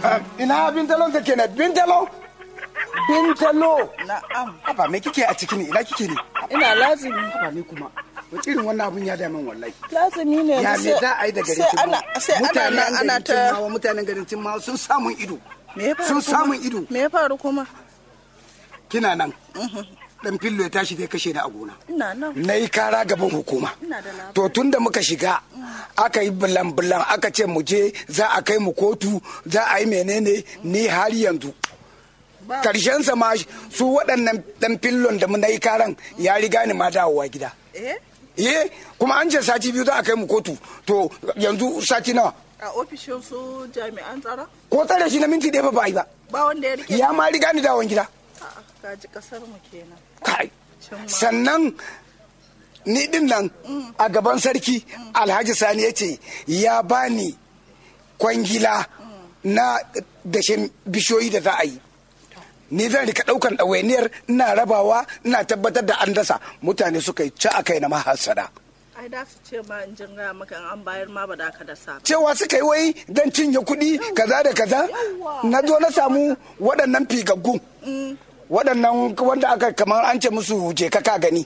ina bintalon take ne bintalo bintalo Na'am. Haba me kike a ciki ne ina kike ne Ina lazimi. Haba ni kuma wani irin wannan abun ya dame wallahi Lazimi ne. ya yanzu me sai- za a yi da garin sai ana Cimmawa? sai ana mutanen nan ana garin ta Cimmawa mutanen garin Cimmawa sun samun ido Me ya faru sun kuma? samun ido Me ya faru kuma? kina nan dan fillo ya tashi zai kashe ni a gona Ina nan. na yi kara gaban hukuma Ina da labari. to tun da muka shiga aka yi bulan-bulan aka ce mu je za a kai mu kotu za a yi menene ni har yanzu Ba- karshen ma su waɗannan dan fillon da na yi karan ya riga ni ma dawowa gida Eh? ye kuma an ce sati biyu za a kai mu kotu to yanzu sati nawa A ofishin su jami'an tsaro? ko tsare shi na minti ɗaya ba ba a yi ba Ba wanda ya rike. ya ma riga ni dawon gida A'a, Gaji kasar mu kenan. kai Cimma. sannan ni din nan a gaban sarki alhaji sani ya ce ya bani kwangila na dashen bishiyoyi da za a yi ni zan rika daukan ɗawainiyar ina rabawa ina tabbatar da an dasa mutane suka yi ci a kai na mahasada Ai da su ce ma in jin gaya maka in an bayar ma ba da ka da sa. ba. cewa suka yi wai don cinye kuɗi kaza da kaza na zo na samu waɗannan figaggun waɗannan wanda aka kamar an ce musu je ka ka gani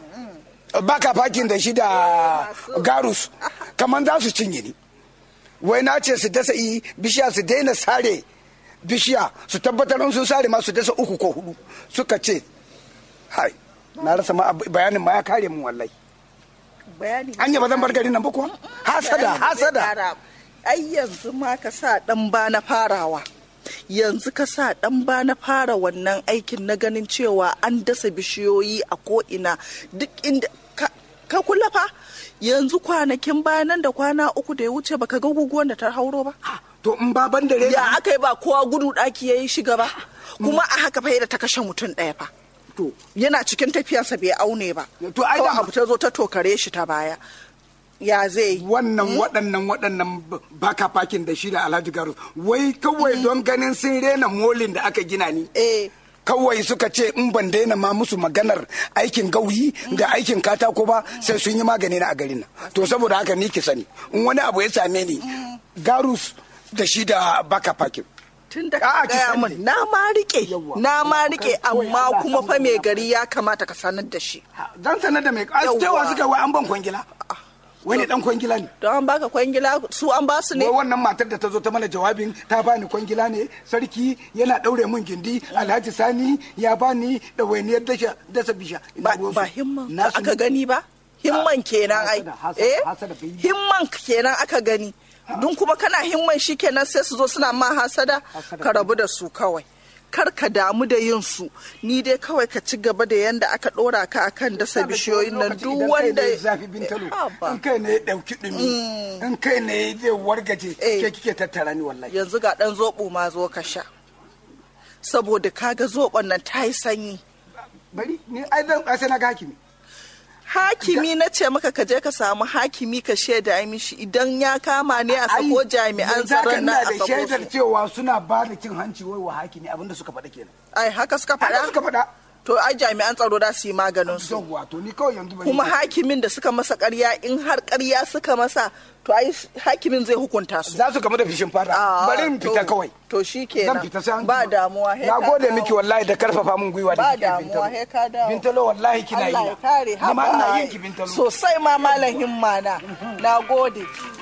baka fakin da shi da garus kamar za su cinye ni wai na ce su dasa i bishiya su daina sare bishiya su tabbatar in sun sare ma su dasa uku ko hudu suka ce hai na rasa ma ab- bayanin ma ya kare mun wallahi Bayani. anya ba zan bar garin nan ba kuwa hasada Bayani zai hasada kara. Ai yanzu ma ka sa dan ba na farawa. Yanzu ka sa dan ba na fara wannan aikin na ganin cewa an dasa bishiyoyi a ko'ina duk inda ka, ka kula fa yanzu kwanakin bayanan da kwana uku da ya wuce baka ga guguwan da ta hauro ba. to in ba ban da rena ya aka yi ba kowa gudu ɗaki ya yi shiga ba kuma a haka fa da ta kashe mutum ɗaya fa to yana cikin tafiyarsa bai aune ba To, ai kawai dama- abu ta zo ta tokare shi ta baya ya zai yi wannan waɗannan waɗannan b- baka fakin da shi da alhaji garu wai kawai don ganin sun rena molin da aka gina ni eh kawai suka ce in ban daina ma musu maganar aikin gauyi da aikin katako ba sai sun yi magani na a garin nan to saboda haka ni ki sani in wani abu ya same ni garus da shi da baka fakin tun da A'a, ka ki gaya sani. min na ma rike Yawwa. na ma rike Kawai amma Allah kuma san fa mai Allah. gari ya kamata ka sanar da shi dan sanar da mai Yawwa. cewa suka wai an ban kwangila wani dan kwangila ne don an baka kwangila su an ba su ne wai wannan matar da ta zo ta mana jawabin ta bani kwangila ne sarki yana daure mun gindi alhaji sani ya bani ɗawainiyar dasha dasa bisha Ina ba ruwansu. ba himman Na aka sani. gani ba himman kenan ai hasada, hasada, eh hasada bai yi. himman kenan aka gani dun kuma kana himman shi kenan sai su zo suna ma hasada Hasada ka rabu da su kawai kar ka damu da yin su ni dai kawai ka ci gaba da yanda aka dora ka akan dasa Sabe bishiyoyin wani nan lokaci duk idan kai wanda ne ya zafi bintalo Ah, ba. in kai ne ya dauki dumi in kai ne zai wargaje Eh. ke kike tattara ni wallahi yanzu ga dan zobo ma zo ka sha saboda kaga zobon nan ta yi sanyi bari ni ai zan ai sai na ga hakimi hakimi na ce maka ka je ka samu hakimi ka shaida mishi idan ya kama ne a sako Ai, jami'an yanzu haka tsaron nan ina a da sako shaidar su cewa suna ba da cin hanci wai wa hakimi abinda suka faɗa kenan ai haka suka haka suka faɗa faɗa to ai jami'an tsaro da su yi maganin su yawwa to ni kawai yanzu bari kuma ni- hakimin da suka masa ƙarya in har ƙarya suka masa to ai hakimin zai hukunta su za su gamu da fishin fata Ah, bari in fita to- kawai to shi zan kenan fita sai an ba jima. damuwa he na ka gode dawo. miki wallahi da karfafa min gwiwa da ba kike damuwa he ka dawo bintalo wallahi kina yi Allah ya kare ni ma ina haba yin ki bintalo sosai ma malam himma na na gode